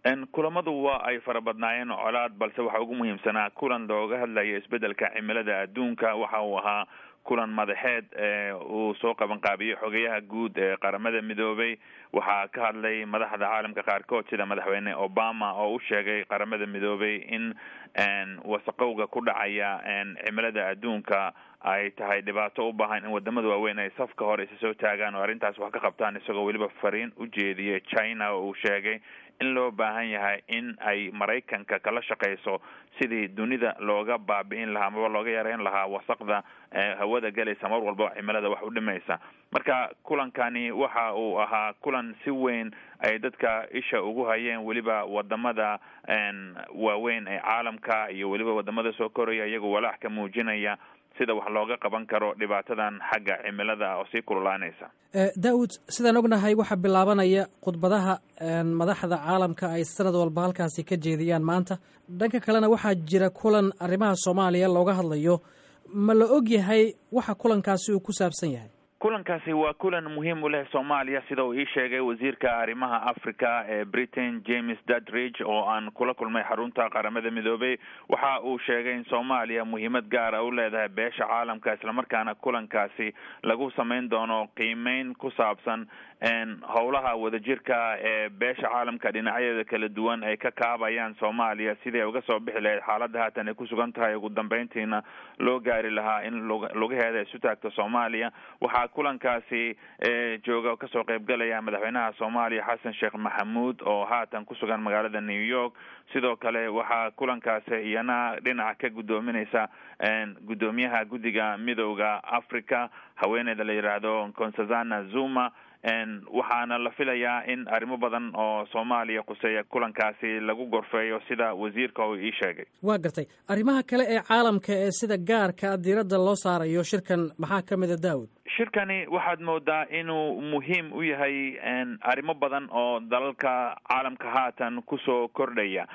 kulamadu waa ay fara badnaayeen colaad balse waxaa ugu muhiimsanaa kulan looga hadlayo isbedelka cimilada adduunka waxa uu ahaa kulan madaxeed uu soo qabanqaabiyey xogeyaha guud ee qaramada midoobay waxaa ka hadlay madaxda caalamka qaarkood sida madaxweyne obama oo u sheegay qaramada midoobay in wasaqowga ku dhacaya cimilada adduunka ay tahay dhibaato u baahan in wadamada waaweyn ay safka hore isa soo taagaan oo arrintaas wax ka qabtaan isagoo weliba fariin u jeediyay china oo uu sheegay in loo baahan yahay in ay maraykanka kala shaqeyso sidii dunida looga baabi'in lahaa amaba looga yareyn lahaa wasaqda hawada galaysa mar walba cimilada wax u dhimaysa marka kulankani waxa uu ahaa kulan si weyn ay dadka isha ugu hayeen weliba wadamada waaweyn ee caalamka iyo weliba wadamada soo koraya iyagoo walaac ka muujinaya sida wax looga qaban karo dhibaatadan xagga cimilada oo sii kululaanaysa daawud sidaan ognahay waxaa bilaabanaya khudbadaha madaxda caalamka ay sanad walba halkaasi ka jeediyaan maanta dhanka kalena waxaa jira kulan arrimaha soomaaliya looga hadlayo ma la og yahay waxa kulankaasi uu ku saabsan yahay kulankaasi waa kulan muhiim u leh soomaaliya sida uu ii sheegay wasiirka arrimaha africa ee britain james dudridge oo aan kula kulmay xarunta qaramada midoobay waxa uu sheegay in soomaaliya muhiimad gaara u leedahay beesha caalamka islamarkaana kulankaasi lagu samayn doono qiimeyn ku saabsan howlaha wadajirka ee beesha caalamka dhinacyadeeda kala duwan ay ka kaabayaan soomaaliya sidii ay uga soo bixi lahayd xaaladda haatan ay ku sugan tahay ugu dambeyntiina loo gaari lahaa in lugaheeda isu taagto soomaaliya waxaa kulankaasi jooga oo kasoo qaybgalaya madaxweynaha soomaaliya xasan sheekh maxamuud oo haatan ku sugan magaalada new york sidoo kale waxaa kulankaasi iyana dhinaca ka guddoominaysa guddoomiyaha guddiga midowda africa haweeneyda la yidhaahdo consazana zuma waxaana la filayaa in arrimo badan oo soomaaliya quseeya kulankaasi lagu gorfeeyo sida wasiirka uu ii sheegay waa gartay arrimaha kale ee caalamka ee sida gaarka diiradda loo saarayo shirkan maxaa ka mida daawud shirkani waxaad moodaa inuu muhiim u yahay arrimo badan oo dalalka caalamka haatan kusoo kordhaya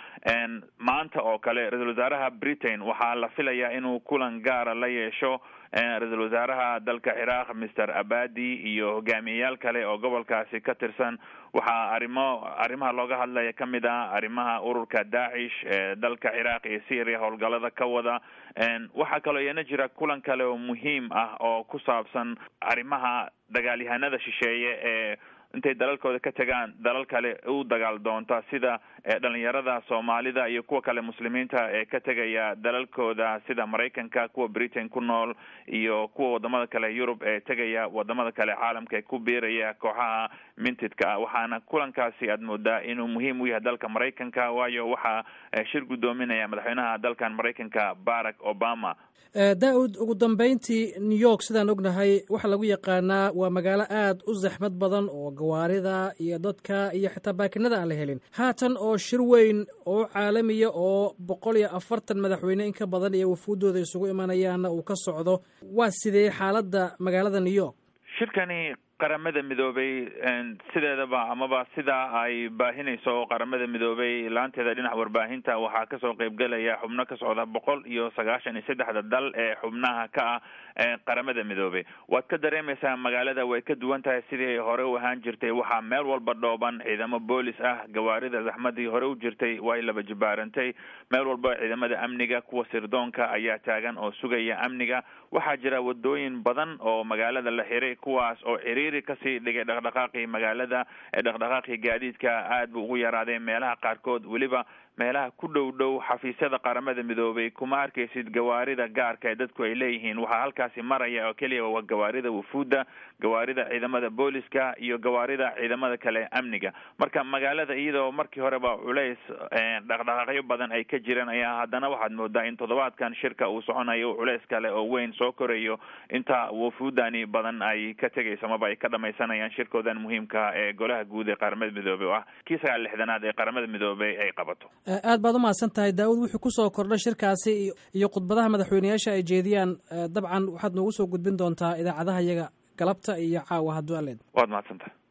maanta oo kale ra-iisul wasaaraha britain waxaa la filayaa inuu kulan gaara la yeesho ra-iisul wasaaraha dalka ciraaq mister abadi iyo hogaamiyeyaal kale oo gobolkaasi ka tirsan waxaa arrimo arrimaha looga hadlaya ka mid ah arrimaha ururka daacish ee dalka ciraaq iyo syria howlgalada ka wada waxaa kaloo iyana jira kulan kale oo muhiim ah oo ku saabsan arrimaha dagaalyahanada shisheeye ee intay dalalkooda ka tegaan dalal kale u dagaal doonta sida dhalinyarada soomaalida iyo kuwa kale muslimiinta ee ka tegaya dalalkooda sida maraykanka kuwa britain ku nool iyo kuwa wadamada kale yurub ee tegaya wadamada kale caalamka ee ku biiraya kooxaha mintidka ah waxaana kulankaasi aad moodaa inuu muhiim u yahay dalka maraykanka waayo waxaa shir guddoominaya madaxweynaha dalkan maraykanka barack obama daa-ud ugu dambeyntii new york sidaan ognahay waxaa lagu yaqaanaa waa magaalo aad u zaxmad badan oo gawaarida iyo dadka iyo xitaa baakinada aan la helin haatan oo shir weyn oo caalamiya oo boqol iyo afartan madaxweyne in ka badan iyo wafuuddooda isugu imanayaanna uu ka socdo waa sidee xaaladda magaalada new york shirkani qaramada midoobay sideedaba amaba sidaa ay baahinayso qaramada midoobay laanteeda dhinaca warbaahinta waxaa kasoo qeybgelaya xubno ka socda boqol iyo sagaashan iyo saddexda dal ee xubnaha ka ah qaramada midoobay waad ka dareemaysaa magaalada way ka duwan tahay sidii hore u ahaan jirtay waxaa meel walba dhooban ciidamo boolis ah gawaarida zaxmadii hore u jirtay way laba jibaarantay meel walba ciidamada amniga kuwa sirdoonka ayaa taagan oo sugaya amniga waxaa jira wadooyin badan oo magaalada la xiray kuwaas oo ciriiri kasii dhigay dhaqdhaqaaqii magaalada ee dhaqdhaqaaqii gaadiidka aad buu ugu yaraaday meelaha qaarkood weliba meelaha ku dhow dhow xafiisyada qaramada midoobay kuma arkaysid gawaarida gaarka ee dadku ay leeyihiin waxaa halkaasi maraya oo keliya waa gawaarida wufuudda gawaarida ciidamada booliska iyo gawaarida ciidamada kale amniga marka magaalada iyadoo markii horeba culays dhaqdhaqaaqyo badan ay ka jireen ayaa haddana waxaad moodaa in toddobaadkan shirka uu soconayo culays kale oo weyn soo korayo inta wufuudani badan ay ka tegayso amaba ay ka dhamaysanayaan shirkoodan muhiimka ee golaha guud ee qaramada midoobey oo ah kii sagaal lixdanaad ee qaramada midoobey ay qabato aad baad umahadsan tahay daawud wuxuu kusoo kordhay shirkaasi iyo khudbadaha madaxweyneyaasha ay jeediyaan dabcan waxaad noogu soo gudbin doontaa idaacadaha iyaga galabta iyo caawa hadduu aleed waad mahadsantahay